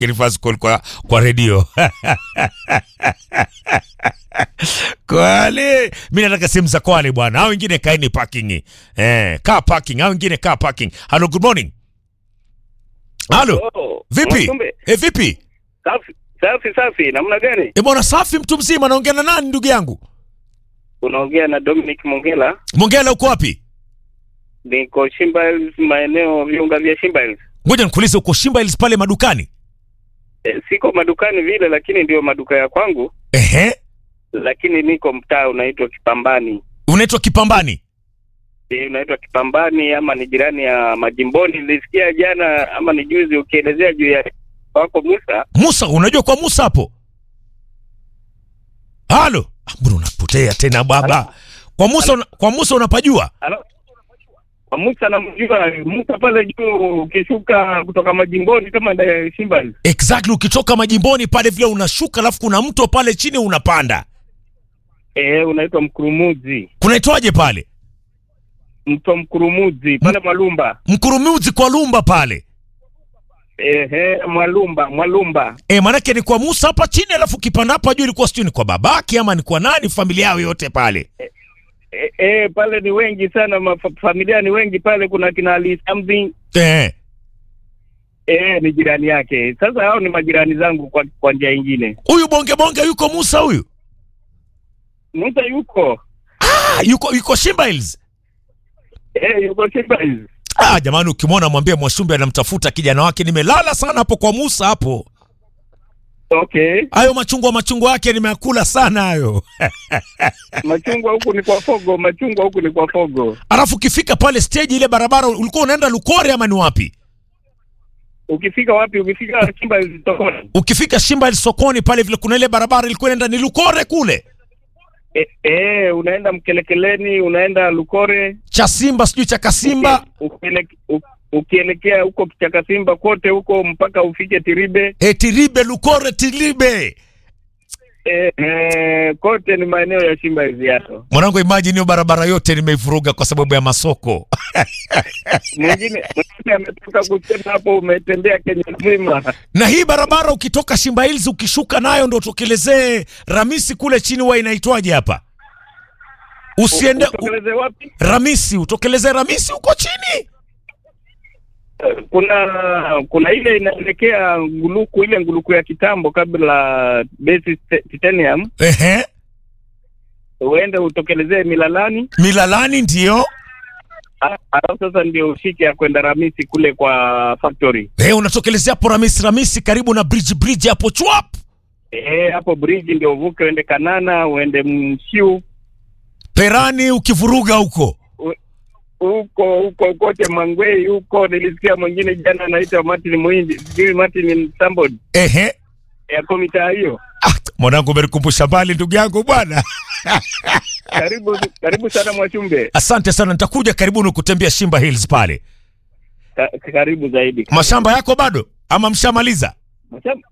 reverse call kwa, kwa redio Kwale, mi nataka sehemu za Kwale bwana, hao wengine kaeni parking eh, kaa parking, hao wengine kaa parking. Hello, good morning. Halo, Oh, vipi Mwasumbe. eh, vipi Safi safi safi, namna gani? eh, bwana safi, mtu mzima. Naongea na nani ndugu yangu? Unaongea na Dominic Mongela, Mongela, uko wapi? niko Shimba Hills, maeneo viunga vya Shimba Hills. Ngoja nikuulize, uko Shimba Hills pale madukani? E, siko madukani vile, lakini ndio maduka ya kwangu, Ehe, lakini niko mtaa unaitwa Kipambani. unaitwa Kipambani. E, unaitwa Kipambani ama ni jirani ya Majimboni. Nilisikia jana ama ni juzi ukielezea juu ya wako Musa. Musa, unajua kwa Musa hapo? Halo, Ah, mbona unapotea tena baba? Kwa Musa, una- kwa Musa unapajua? Halo? Kwa Musa namjua Musa pale juu, ukishuka kutoka Majimboni kama nda Shimba Hills. Exactly, ukitoka majimboni pale vile unashuka, alafu kuna mto pale chini unapanda. E, unaitwa Mkurumuzi, Kunaitwaje pale? mto Mkurumuzi pale Mwalumba. Mkurumuzi kwa Lumba pale. Ehe, Mwalumba, Mwalumba. E, manake ni kwa Musa hapa chini, alafu ukipanda hapa juu ilikuwa sijui ni kwa babake ama ni kwa nani, familia yao yote pale. E, e, pale ni wengi sana mafa, familia ni wengi pale. Kuna kina Ali something Eh, e, ni jirani yake. Sasa hao ni majirani zangu kwa, kwa njia ingine. huyu bonge bonge yuko Musa huyu. Musa yuko Ah, yuko yuko Shimba Hills. e, yuko Shimba Hills. Ah, jamani ukimwona mwambie Mwashumbe anamtafuta kijana wake. Nimelala sana hapo kwa Musa hapo. Okay, Hayo machungwa machungwa yake nimeakula sana hayo. machungwa huku ni kwa Fogo, machungwa huku ni kwa Fogo. Alafu ukifika pale stage ile barabara ulikuwa unaenda Lukore ama ni wapi? Ukifika wapi? Ukifika Shimba Hills sokoni. Ukifika Shimba Hills sokoni pale vile kuna ile barabara ilikuwa inaenda ni Lukore kule. E, e, unaenda Mkelekeleni, unaenda Lukore Cha Simba sijui cha Kasimba. Ukieleke- u- ukielekea huko Kichaka Simba kote huko mpaka ufike Tiribe. E, Tiribe Lukore Tiribe. E, e, kote ni maeneo ya Shimba Hills yato. Mwanangu imagine hiyo barabara yote nimeivuruga kwa sababu ya masoko. Mwingine mwingine ametoka kusema hapo, umetembea Kenya nzima. Na hii barabara ukitoka Shimba Hills ukishuka nayo ndo utokelezee Ramisi kule chini wa inaitwaje hapa? Usiende u, Utokeleze wapi? Ramisi, utokelezee Ramisi huko chini. Kuna kuna ile inaelekea nguluku, ile nguluku ya kitambo kabla base st- titanium, Ehe. uende utokelezee Milalani, Milalani ndio. a- alafu sasa ndio ushike ya kwenda Ramisi kule kwa factory. Eh, unatokelezea hapo Ramisi Ramisi karibu na bridge bridge hapo chwap. Eh, hapo bridge ndio uvuke uende Kanana, uende Mshiu Perani ukivuruga huko. huko huko kote Mangwei huko. Nilisikia mwingine jana anaitwa Martin Muhindi, sijui Martin Sambod Ehe. yako mitaa hiyo. Ah, mwanangu umenikumbusha mbali ndugu yangu bwana. Karibu karibu sana Mwachumbe, Asante sana, nitakuja karibuni kutembea Shimba Hills pale. Ka, karibu zaidi. Mashamba yako bado ama mshamaliza? Mashamba,